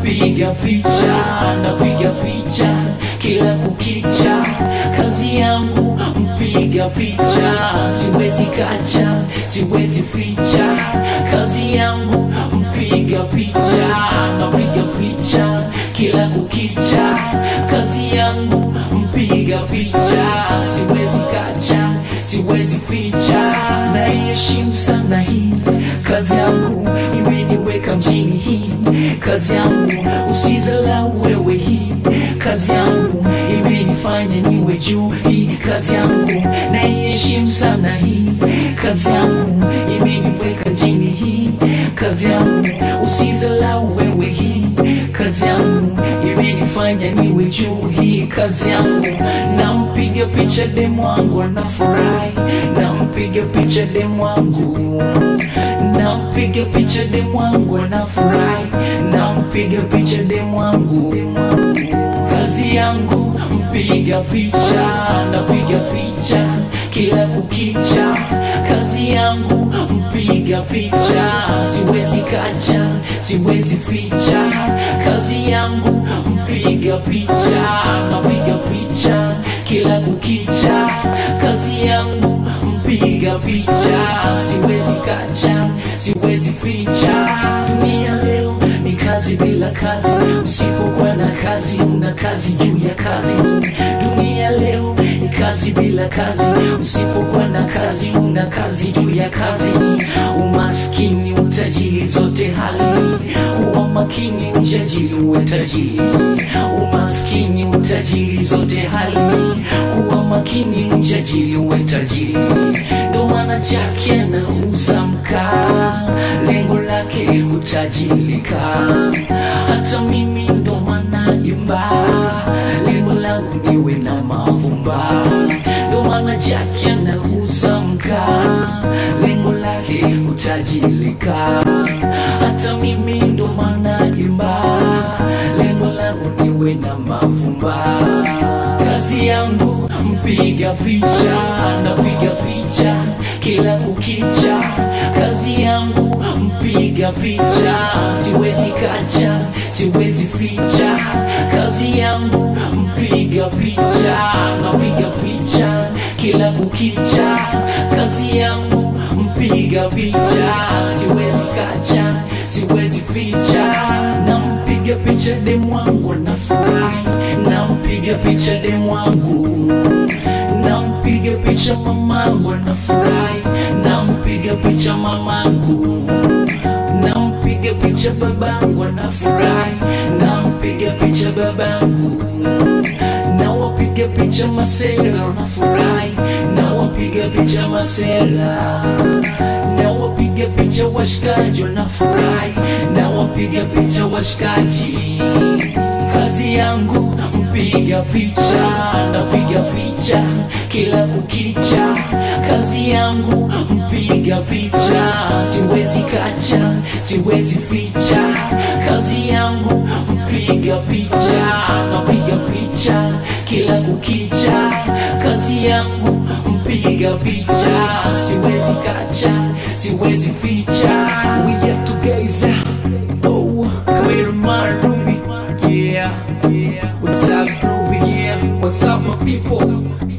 mpiga picha napiga picha kila kukicha kazi yangu mpiga picha siwezi kacha siwezi ficha kazi yangu mpiga picha napiga picha kila kukicha kazi yangu mpiga picha siwezi kacha siwezi ficha naiheshimu sana hii kazi yangu imeniweka mjini hii kazi yangu usizalau wewe hii kazi yangu imenifanya niwe juu hii kazi yangu naiheshimu sana hii kazi yangu imeniweka mjini hii kazi yangu usizalau wewe hii kazi yangu imenifanya niwe juu hii kazi yangu nampiga picha demu wangu anafurahi nampiga picha demu wangu nampiga picha demu wangu anafurahi nampiga picha demu wangu kazi yangu mpiga picha napiga picha kila kukicha kazi yangu mpiga picha siwezi kacha siwezi ficha kazi yangu mpiga picha napiga picha kila kukicha kazi yangu mpiga picha siwezi kacha siwezi ficha dunia leo ni kazi bila kazi usipokuwa na kazi una kazi juu ya kazi dunia leo ni kazi bila kazi usipokuwa na kazi una kazi juu ya kazi umaskini utajiri zote hali kuwa makini ujajiri uwe tajiri umaskini utajiri zote hali kuwa makini ujajiri uwe tajiri ndo maana jake anauza mkaa lengo lake kutajirika hata mimi ndo maana imba lengo langu niwe na mavumba ndo maana jake anauza mkaa lengo lake kutajirika hata mimi ndo maana imba lengo langu niwe na mavumba kazi yangu mpiga picha napiga picha kila kukicha kazi yangu mpiga picha siwezi kacha siwezi ficha kazi yangu mpiga picha napiga picha kila kukicha kazi yangu mpiga picha siwezi kacha siwezi ficha nampiga picha demu wangu anafurahi nampiga picha demu wangu nampiga picha mamangu anafurahi nampiga picha mamangu nampiga picha babangu anafurahi nampiga picha babangu nawapiga picha masera wanafurahi nawapiga picha masera nawapiga picha washikaji wanafurahi nawapiga picha washikaji kazi yangu mpiga picha napiga picha kila kukicha kazi yangu mpiga picha siwezi kacha siwezi ficha kazi yangu mpiga picha napiga picha kila kukicha kazi yangu mpiga picha siwezi kacha siwezi ficha we yet together oh come here my ruby yeah yeah what's up ruby yeah what's up my people